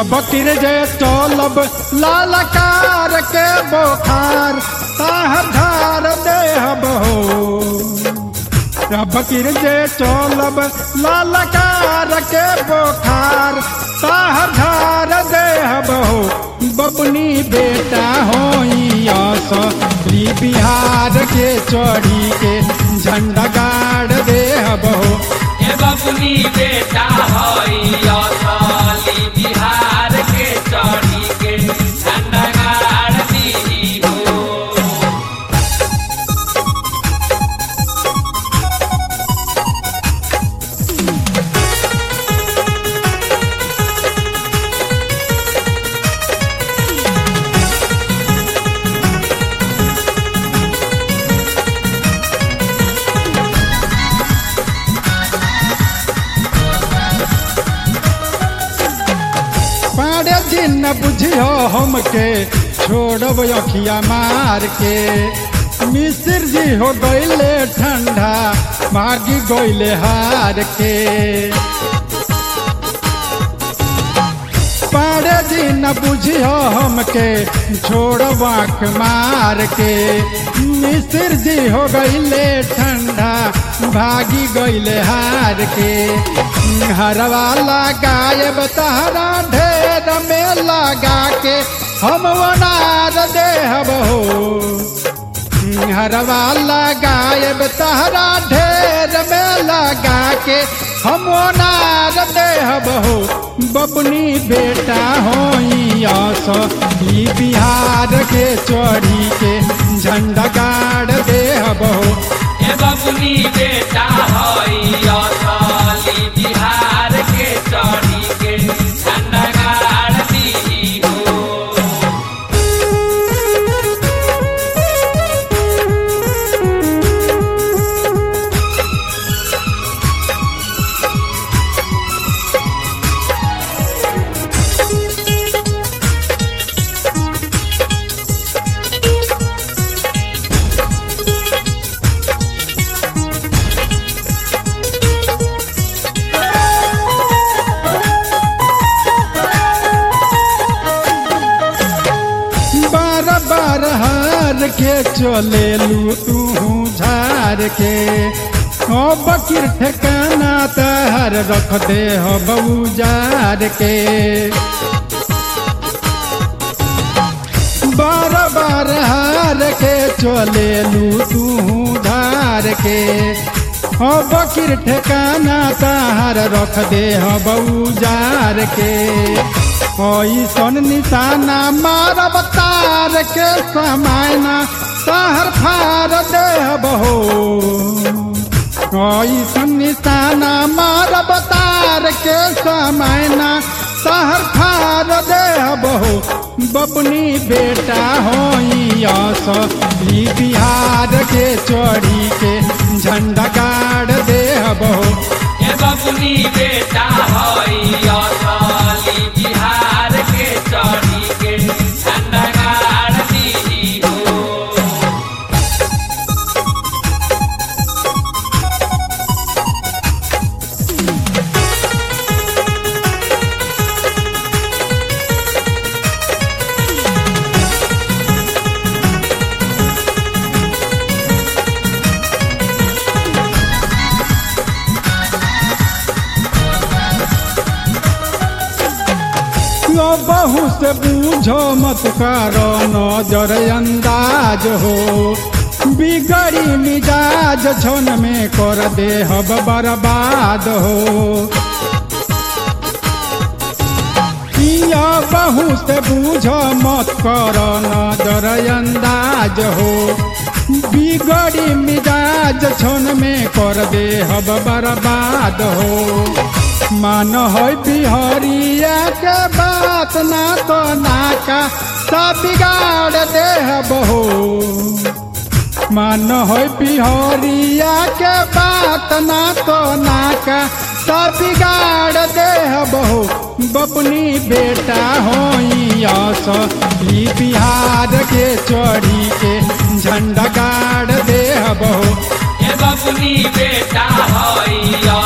अब किर जे चलब लालकार के बोखार ताहर धार देहब हो अब किर जे चलब लालकार के बोखार ताहर धार देहब हो बबनी बेटा होई असली बिहार के चढ़ी के झंडा गाड़ देहब हो ए बबुनी बेटा हई असली बिहार के चढ़ी के झंडा गाड़ दी हो पाड़े दिन न बुझियो हमके छोड़ब अखिया मार के मिस्र जी हो गईले ठंडा भागी गईले हार के पाड़े दिन न बुझियो हमके छोड़ब आँख मार के मिस्र जी हो गईले ठंडा भागी गईले हार के हरवा लगाए तहरा ढेर में लगा के हम वनार देहब हो हरवा लगाए तहरा ढेर में लगा के हम वनार देहब हो बबनी बेटा होई असली बिहार के चढ़ी के झंडा गाड़ देहब हो ए बबुनी बेटा हई असली बिहार के चढ़ी के झंडा गाड़ दी हो बार बार हार के चले लू तू झार के ओ बकीर ठिकाना तहर रख दे हो बउजार के बार बार हार के चले लू तू धार के हो बकीर ठिकाना तहर रख दे हो बउजार के ऐसन निशाना मारब तार के समायना तहर फार देहब हो ऐसन निशाना मारब तार के समायना तहर फार देहब हो बबनी बेटा होई असली बिहार के चढ़ी के झंडा गाड़ देहब हो ए बबुनी बेटा हई असली बिहार के चढ़ी के झंडा गाड़ दी हो यो बहु से बूझो मत करो नजर अंदाज हो बिगड़ी मिजाज छन में कर दे हब बर्बाद हो या बहु से बूझो मत करो नजर अंदाज हो बिगड़ी मिजाज छन में कर दे हब बर्बाद हो मान हो बिहरिया के बात ना तो नाका सब बिगाड़ दे हो मान हो बिहरिया के बात ना तो नाका सब बिगाड़ दे हो बपनी बेटा होई असली बिहार के चढ़ी के झंडा गाड़ दे हो ए बबुनी बेटा हई